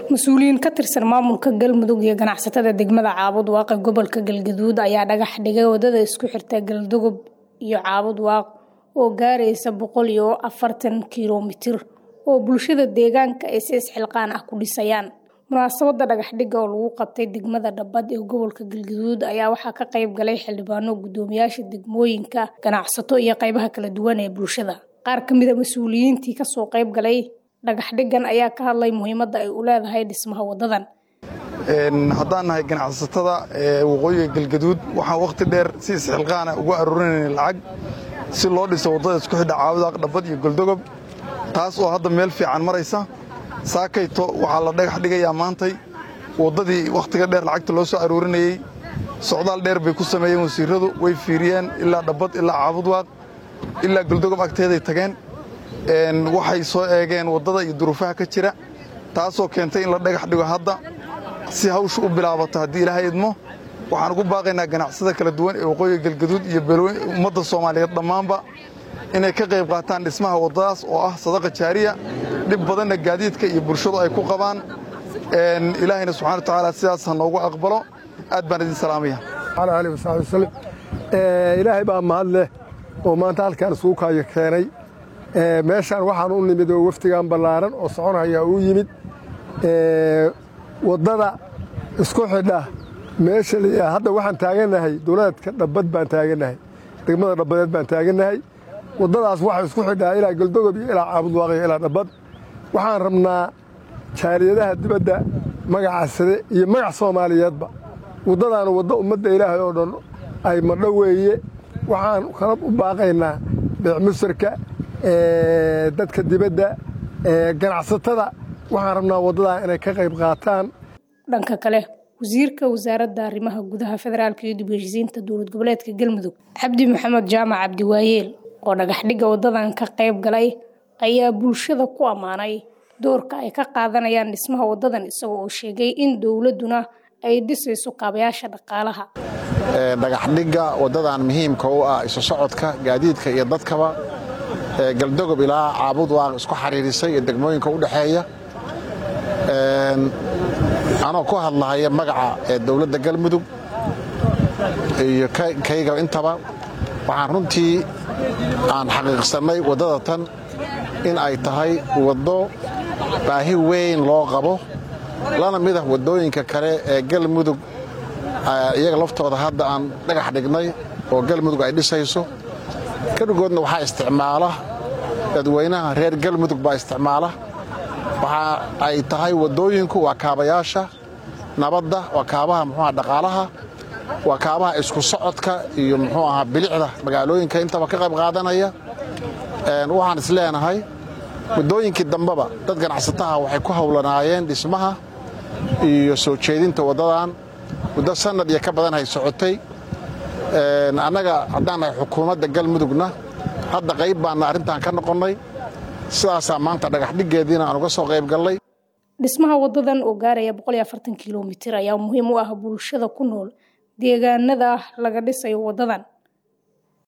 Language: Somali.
mas-uuliyiin ka tirsan maamulka galmudug iyo ganacsatada degmada caabud waaqe gobolka galgaduud ayaa dhagax dhigay wadada isku xirta galdogob iyo caabud waaq oo gaaraysa boqol iyo afartan kilomitir oo bulshada deegaanka ay si isxilqaan ah ku dhisayaan munaasabada dhagaxdhiga oo lagu qabtay degmada dhabad ee gobolka galgaduud ayaa waxaa ka qayb galay xildhibaano guddoomiyaasha degmooyinka ganacsato iyo qaybaha kala duwan ee bulshada qaar ka mida mas-uuliyiintii kasoo qayb galay dhagaxdhigan ayaa ka hadlay muhiimadda ay u leedahay dhismaha wadadan haddaan nahay ganacsatada waqooyiga galgaduud waxaan wakhti dheer si isxilqaana uga aruurinayna lacag si loo dhiso waddada isku xidha caabudaaq dhabad iyo goldogob taas oo hadda meel fiican maraysa saakayto waxaa la dhagax dhigayaa maantay waddadii wakhtiga dheer lacagta loo soo aruurinayey socdaal dheer bay ku sameeyeen wasiirradu way fiiriyeen ilaa dhabad ilaa caabudwaaq ilaa goldogob agteeday tageen waxay soo eegeen waddada iyo duruufaha ka jira taasoo keentay in la dhagax dhigo hadda si hawsha u bilaabato haddii ilaahay idmo waxaan ugu baaqaynaa ganacsada kala duwan ee waqooyiga galgaduud iyo ummadda soomaaliyeed dhammaanba inay ka qayb qaataan dhismaha waddadaas oo ah sadaqa jaariya dhib badanna gaadiidka iyo bulshadu ay ku qabaan ilaahayna subxana wa tacaala sidaas ha noogu aqbalo aad baan idin salaamaya ali wasabi wasalam ilaahay baa mahad leh oo maanta halkaan isugu kaayo keenay meeshaan waxaan u nimid oo wafdigan ballaaran oo soconaya uu yimid waddada isku xidha meesha hadda waxaan taagannahay dowladka dhabbad baan taagannahay degmada dhabbadeed baan taagannahay waddadaas waxay isku xidhaa ilaa goldogob iyo ilaa caabudwaaqyo ilaa dhabbad waxaan rabnaa jaariyadaha dibadda magaca sade iyo magac soomaaliyeedba waddadaana waddo ummadda ilaahay oo dhan ay madho weeye waxaan kala u baaqaynaa beecmusarka dadka dibadda ganacsatada waxaan rabnaa waddadaa inay ka qayb qaataan dhanka kale wasiirka wasaaradda arrimaha gudaha federaalka iyo dib heshiisiinta dowlad goboleedka galmudug cabdi maxamed jaamac cabdiwaayeel oo dhagaxdhigga waddadan ka qayb galay ayaa bulshada ku ammaanay doorka ay ka qaadanayaan dhismaha waddadan isagoo oo sheegay in dowladduna ay dhisayso kaabayaasha dhaqaalaha dhagaxdhigga waddadan muhiimka u ah isu socodka gaadiidka iyo dadkaba galdogob ilaa caabud waaq isku xariirisay iyo degmooyinka u dhexeeya anoo ku hadlahaya magaca ee dowladda galmudug iyo kayga intaba waxaan runtii aan xaqiiqsannay waddada tan in ay tahay waddo baahi weyn loo qabo lana mid ah waddooyinka kale ee galmudug iyaga laftooda hadda aan dhagax dhignay oo galmudug ay dhisayso kadhigoodna waxaa isticmaala dadweynaha reer galmudug baa isticmaala waxa ay tahay waddooyinku waa kaabayaasha nabadda waa kaabaha muxuuaha dhaqaalaha waa kaabaha isku socodka iyo muxuu ahaa bilicda magaalooyinka intaba ka qayb qaadanaya waxaan is leenahay waddooyinkii dambeba dad ganacsataha waxay ku howlanaayeen dhismaha iyo soo jeedinta waddadan muddo sannad iyo ka badan hay socotay annaga haddaan nahay xukuumadda galmudugna hadda qayb baanna arrintan ka noqonnay sidaasaa maanta dhagaxdhiggeediina aan uga soo qayb gallay dhismaha waddadan oo gaaraya boqol iyo afartan kilomitir ayaa muhiim u ah bulshada ku nool deegaanada laga dhisayo waddadan